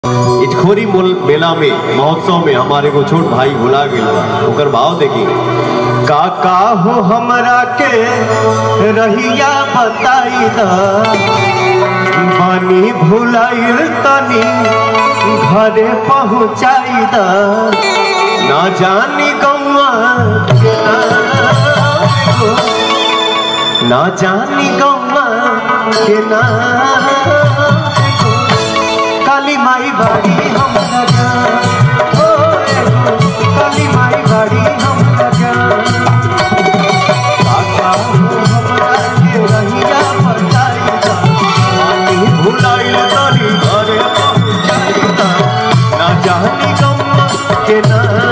इटखोरी मोल- मेला में महोत्सव में हमारे को छोट भाई भुला गेल बा ओकर भाव देखी काका हो हमरा के रहिया बताई दा बानी भुलाइल तनी घरे पहुँचाई दा ना जानी गौआ के नाम को, ना जानी गौआ के नाम को, काली माई बाड़ी हमरा जान ओ एगो काली माई बाड़ी हमरा जान काका हो हमरा के रहिया बताई दा पानी भुलाइल तनी घरे पहुँचाई दा ना जानी गम्मा के ना